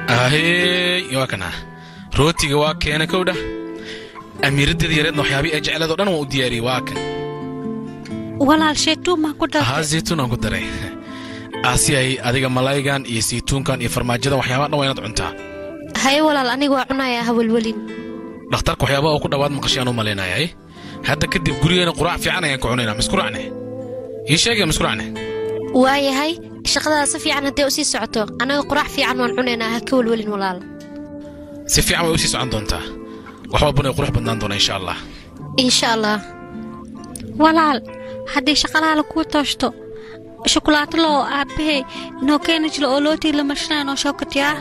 ahey waa kana rootiga waa keena kowdha amiiraddeeda yareedna waxyaabii ay jecleed oo dhan waan u diyaariyey waa kan walaal shaytuun maan ku haa dartay zaytuun aan ku daray aasiyay adiga malaygan iyo saytuunkan iyo farmaajadan waxyaabaha dhan waa inaad cuntaa haye walaal aniga waa cunayaa hawelwelin dhakhtarka waxyaabaha uu ku dhowaad maqashay aan u malaynayay hadda kadib gurigeena quraac fiican ayaan ku cunaynaa miskuracne ii sheegaya miskuracne waayahay shaqadaada si fiican hadday u sii socoto annaga quraac fiican waan cunaynaa ha ka welwelin walaal si fiican way u sii socon doontaa wax walbana ay qurux badnaan doonaa insha allah insha allah walaal haddii shaqalaala kuu tooshto shukulaato loo aabbahay noo keeni jiro oo lootii la mashnaa noo shookatiyaa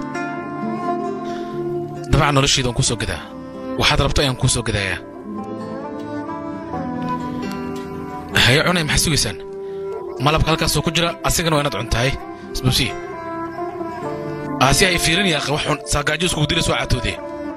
dabcan nolosheeda waan kuu soo gadaa waxaad rabto ayaan kuu soo gadayaa haye cunay maxaa sugaysaan malabka halkaasoo ku jira asigana waa inaad cuntahay isbubsi aasi ay fiirin yaaqe wax xun saagaajo iskugu dira soo caatoodee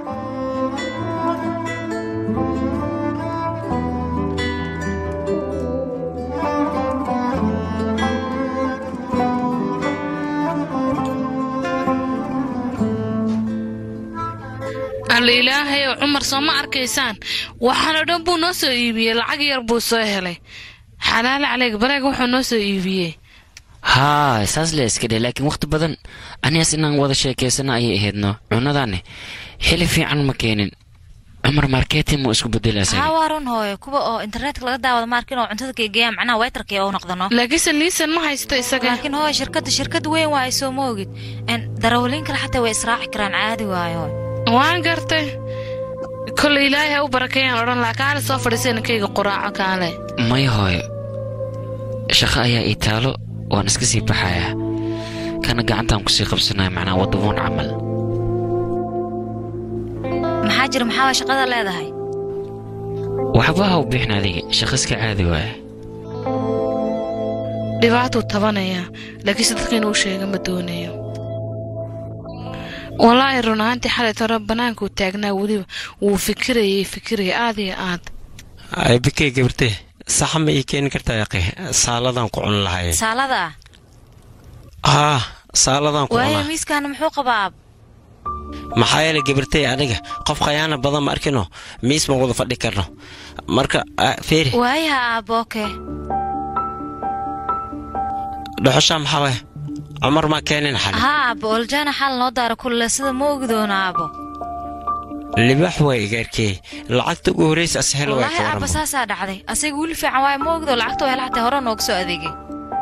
alla ilaahay oo cumar soo ma arkaysaan waxaanoo dhan buu noo soo iibiyey lacag yar buu soo helay xalaale caleyg bareeg wuxuu noo soo iibiyey haa saas le iska dheh laakiin wakhti badan anigaas inaan wada sheekaysana ayay ahaydno cunadaanne xili fiican ma keenin cumar marketin muu isku bedelaa haa waa run hooyo kuwa oo internetka laga daawado maarkin oo cuntada kaygeeyaan macnaha waytarkii oo noqdano laakiinse liisan ma haysto isaga laakiin hooyo shirkadda shirkad weyn waa ay soo moogid darawaliin kale xataa way israaci karaan caadi waayo waan gartay kolay ilaahay ha u barakeeyaan odhan laa kaale soo fadhiisayna kayga quraaco kaale may hooyo shaqo ayaa ii taalo waan iska sii baxayaa kana gacantaan kusii qabsanaya macnaa waddaboon camal maxaa jira maxaa waa shaqada leedahay waxba ha u bixin adiga shaqo iska caadi waaya dhibaatuu tabanayaa laakiinse dadka inuu sheega ma doonayo walaahi run ahaantii xalay tore bannaankuu taagnaa weliba wuu fikirayay fikiraya aad iyo aad bikey gabartee saxa ma ii keeni kartaa yaqe saaladaan ku cuni lahay saalada haa saaladaan ku waayo cunaa miiskaana muxuu qabaa maxaa yeelay gabartey aniga qof khayaana badan ma arkino miis ma wada fadhi karno marka ah, feeri waayaha aabooke dhuxushaa maxaa waay cumar maa keenin xali haa aabo oljaana xal noo daara kulle sida ma ogi doono aabo libax waay igaarkey lacagta ugu horraysa ashelo waay wallaahi ka aaba waramo saasaa dhacday asaga wili fiican waayo ma ogdo lacagta waa helaxtay hore nooga soo adeegay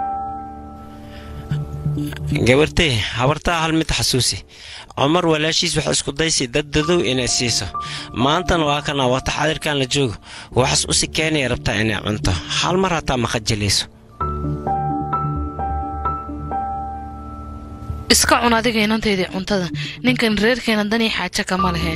gabartey habartaa hal mid xasuusi cumar walaashiis wax isku daysi dad dadow inay siiso maantana waa kana wata xadirkan la joogo waxaas usi keenaya rabtaa inay cunto hal mar hataa ma khajilayso iska cun adiga inantaydii cuntada ninkan reerkeena danii xaajo kama lehe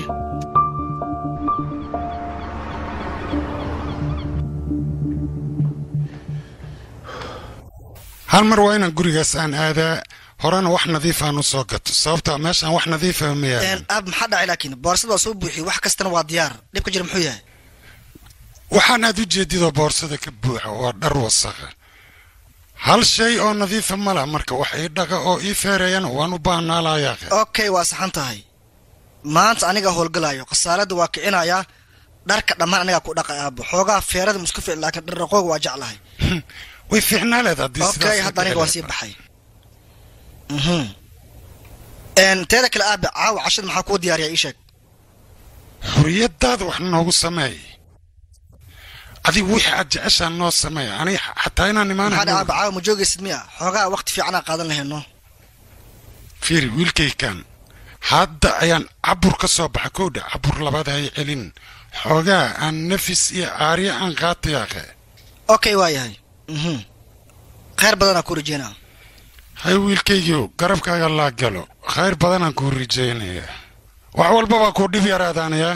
hal mar waa inaan gurigaas aan aadaa horena wax nadiif aan u soo gato sababta meeshaan wax nadiifa ma yaalo aab maxaa dhacay laakiin boorsada waa soo buuxiyey wax kastana waa diyaar dhibka jira muxuu yahay waxaan aad u jeedidoo boorsada ka buuxa waa dhar wasakha hal shay oo nadiifa ma lah marka wax ii dhaqa oo ii feereeyana waan u baahnaa layaaqe okay waa saxan tahay maanta aniga howlgalaayo khasaaladda waa kicinayaa dharka dhammaan anigaa ku dhaqay aabo xoogaa feerada musku fiic laakiin dharraqooga waa jeclahay way fiicnaa leed haddii okay hadda aniga waa sii baxay Mhm. Een, teeda kale aabe caawa cashada maxaa kuu diyaariyaa ii sheeg xuriyadaada wax noogu sameey adigu wixii aad jeceshaa noo sameey aniga xataa inaan maxaa dha imaana aabe caawa ma joogaysid miya xoogaa waqti fiicanaa qaadan lahayno fiiri wiilkaykan hadda ayaan cabur ka soo baxa kowdha cabur labaad hay celin xoogaa aan nafis iyo aarya aan qaatayaaqe okay waa yahay Mhm. khayr badanaa ku rajeynaa hay wiilkaygiiw garabkaaga laa galo khayr badanaan kuu rajaynaya wax walbabaa kuu dhib yaraadaanayaa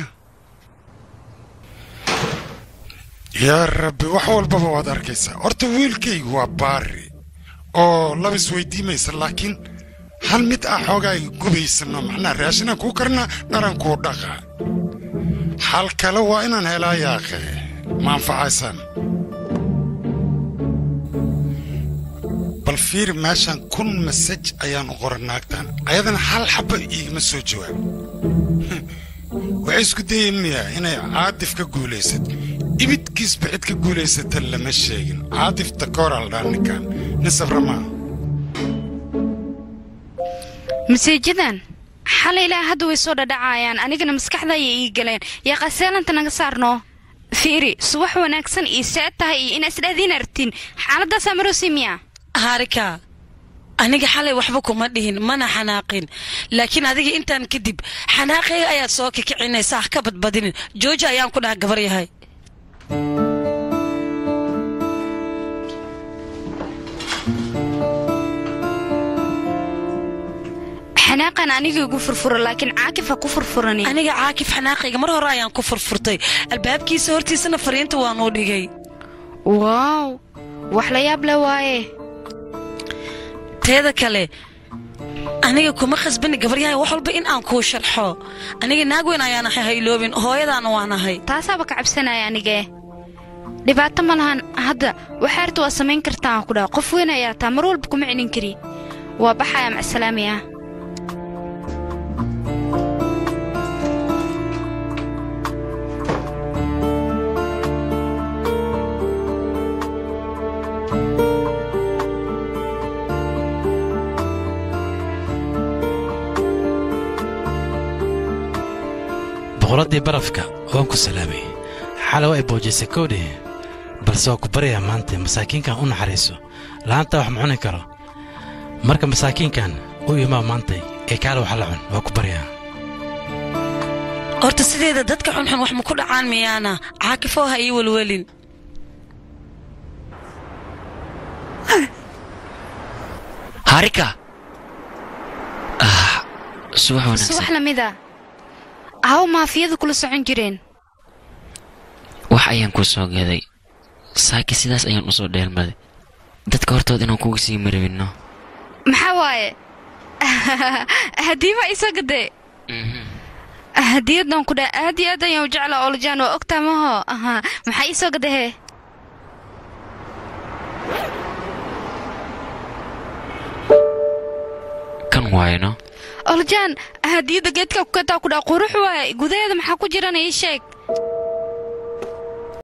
yaa rabbi wax walbaba waad arkaysaa horta wiilkaygu waa baari oo labis weydiimaysa laakiin hal mid ah xoogaa gubaysano macnaa raashinaan kuu karnaa dharan kuu dhaqa xal kale waa inaan helaa yaaqe ma anfacaysaan bal fiiri meeshan kun masaj ayaan u qoran naagtan ayadana hal xaba iigama soo jawaab waxay isku dayeen miya inay caadif ka guulaysad ibidkiisba cid ka guulaysata lama sheegin caadif takooraa la dhaa ninkan nin sabra maaha maseejadan xalay ilaa hadda way soo dhadhacayaan anigana maskaxda ayay ii galeen yaa qaseelanta naga saarno fiiri subax wanaagsan iyo seed tahay iyo inaa isdhaadiin artin xaaladaasaa maroosi miya haarika aniga xalay waxba kuma dhihin mana xanaaqin laakiin adiga intaan kadib xanaaqayga ayaad soo kikicinaysaa ha ka badbadinin jooji ayaan ku dhaha gabar yahay xanaaqan aniga igu furfuro laakiin caakif ha ku furfurani aniga caakif xanaaqayga mar hore ayaan ku furfurtay albaabkiisa hortiisana fariinta waanuu dhigay waaw wax la yaab le waaye teeda kale aniga kuma khasbani gabaryahay wax walba in aan kuu sharxo aniga naag weyn ayaan ahay hayloobin hooyadaana waan ahay taasaaba ka cabsanaya anigee dhibaato ma lahan hadda waxaarta waa samayn kartaa aan ku dhaha qof weyn ayaa taa mar walba kuma celin kari waa baxaya macsalaami ah boqoraddii barafka waan ku salaamay xalow ay boojisay kowdhe balse waa ku baryayaa maanta masaakiinkan u naxariiso la'aanta wax ma cuni karo marka masaakiinkan u imaa maantay ee kaale wax la cun waa ku baryaa horta sideeda dadka xunxun wax ma ku dhacaan miyaana caakifoo ha ii welwelin harika ah subax wanaagsan subax lamida haw maafiyadu kula socon jireen wax ayaan kuu soo gaday saaki sidaas ayaan u soo dheelmaday dadka hortood inaan kugu sii maribinno maxaa waaye hadiiba isoo gadee hadiyadan ku dhaa aad iyo aad ayaan u jeclaa olojaan waa ogtaa maho aha maxaa iisoo gadahee kan waayno olojaan hadiyadda geedka ku kataa ku dhaa qurux waaye gudaheeda maxaa ku jirana ii sheeg